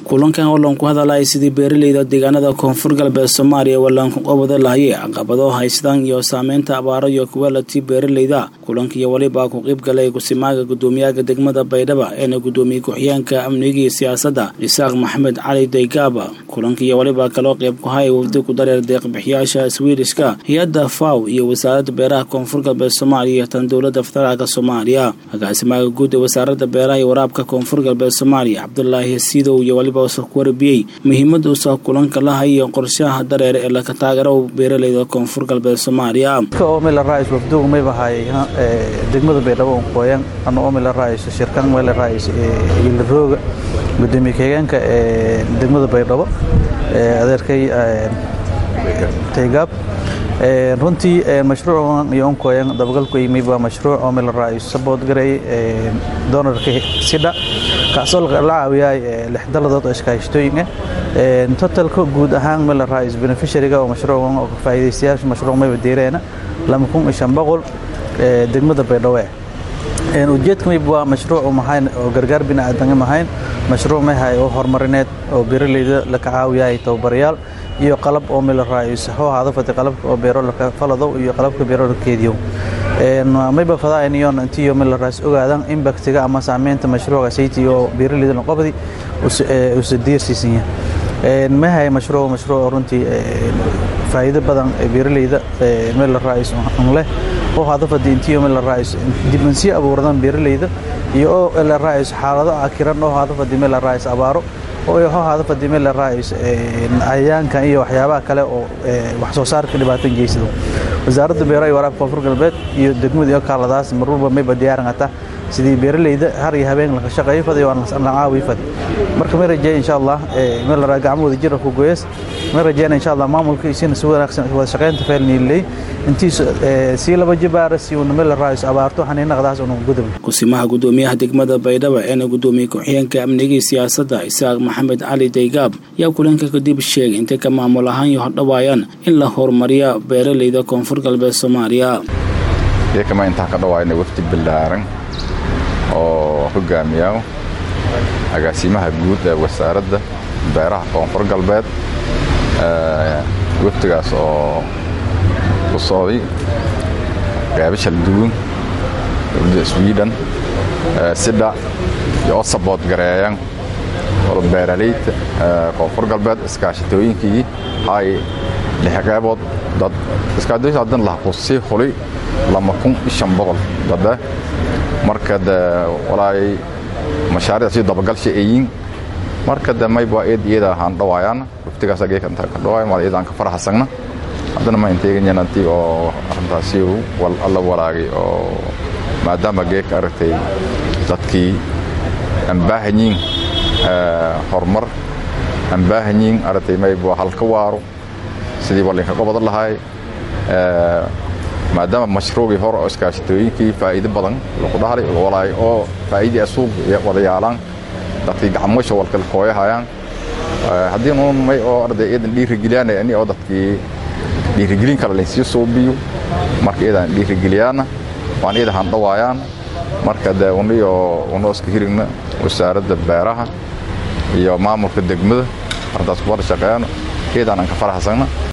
kulankan oo loon ku hadalay sidii beeraleyda deegaanada koonfur galbeed soomaaliya wallaanku qabada lahayay caqabado haystaan iyo saameynta abaaro iyo kuwa latii beeraleyda kulankiiyo welibaa ku qayb galay kusimaaga gudoomiyaha degmada baydhaba eena gudoomiye ku-xigeenka amniga iyo siyaasadda isaaq maxamed cali daygaaba kulankiiyo welibaa kaloo qayb ku haya wafdi ku dareer deeqbixiyaasha swiidishka hay-adda faw iyo wasaaradda beeraha koonfur galbeed soomaaliya iyo tan dowladda federaalk soomaaliya agaasimaaga guud ee wasaaradda beeraha iyo waraabka koonfur galbeed soomaaliya cabdulaahi siidow iyo weliba ku warbiyey muhiimada usa kulanka lahayo qorshaha dareer ee laka taageero beeraleyda koonfur galbeed soomaaliya wafdugu mayba haay degmada baydhabo qoyan ana omila raayso shirkan meel raayso yilarooga gudoomiye ku-xigeenka ee degmada baydhabo adeerkay taygaab runtii mashruucan iyo onkoyan dabagalku yimid waa mashruuc oo meel raayso sabood garay doonarka sidha kaasoo la caawiyay lix daladood oo iskaashatooyin ah totalka guud ahaan meel raayso beneficiaryga oo mashruucan oo faa'iidaystayaasha mashruuc mayba deereena lama kun iyo shan boqol degmada baydhabo ujeedka mayb waa mashruuc mahayn oo gargaar bini'aadan mahayn mashruuc mahay oo horumarineed oo beeraleyda laka caawiyay tababarayaal iyo qalab oo meel raayso hoo ahaado fati qalabka oo beero laka falado iyo qalabka beero la keediyo mayba fadaayniyoon intiyo meel raayso ogaadan impactiga ama saameynta mashruuca sayti oo beeraleyda noqobadi usa diirsiisan yahay mahay mashruuc mashruuc runtii faa'iido badan ee beeraleyda meel la raayso leh oo hadafadi intiyo meel la raayso dibansii abuurdan beeraleyda iyo oo la raayso xaalado akiran oo hadafadi meel la raayso abaaro oo ho hadafadi meel la raayso cayayaanka iyo waxyaabaha kale oo wax soo saarka dhibaatan geysado wasaaradda beeraha iyo waraabka koonfur galbeed iyo degmada iyo kaaladaas marwalba mayba diyaaran ata sidii beeraleyda har iyo habeen laka shaqeeyo fad iyo la caawiyo fad marka ma rajeeya insha allah meel la gacmo wada jira ku gooyas ma rajeeyna insha allah maamulka isina si wanaagsan wada shaqeynta feelniilay intiis si laba jibaara si uu meel la raayso abaarto xaniinaqdaas uu gudub kusimaha gudoomiyaha degmada baydhaba eena gudoomiye ku-xigeenka amniga siyaasadda isaaq maxamed cali daygaab yaa kulanka kadib sheegay intay ka maamul ahaan iyo hordhawaayaan in la horumariya beeraleyda koonfur galbeed soomaaliya iyakama intaan ka dhawaayna wafdi ballaaran oo hogaamiya agaasimaha guud ee wasaaradda beeraha koonfur galbeed wafdigaas oo ku socday qeybo shalduwan dowladda sweden sidha iyo oo sabood gareeyan oo beeraleyda koonfur galbeed iskaashatooyinkii hay lix qeybood dad iskaashatooyinka hadan laha ku sii hulay lama kun iyo shan boqol dade marka de walaay mashaariic si dabagalsha eeyin marka de mayba eed iyada ahaan dhawaayaan waftigaas ageeka inta ka dhawaay mal iyadaan ka faraxsagna haddana ma inteeganyan antii oo arrintaasi alla walaagay oo maadaama geeka aragtay dadkii aan baahanyiin horumar aan baahanyiin aragtay mayba halka waaro sidii walinka qobada lahaay maadaama mashruucii hore oo iskaashatooyinkii faa'iido badan lagu dhahlay walaay oo faa'iidii asuuq wada yaalaan dadkii gacmoosha walkala kooyahayaan haddii uun may oo arday iyadan dhiirigeliyaan ani oo dadkii dhiirigelin kale laysii suubiyo marka iyadan dhiirigeliyaana waan iyada handhawaayaan marka de uniyo unoo iska hirigna wasaaradda beeraha iyo maamulka degmada arrintaas ku wada shaqeeyano iyadaan aan ka faraxsagna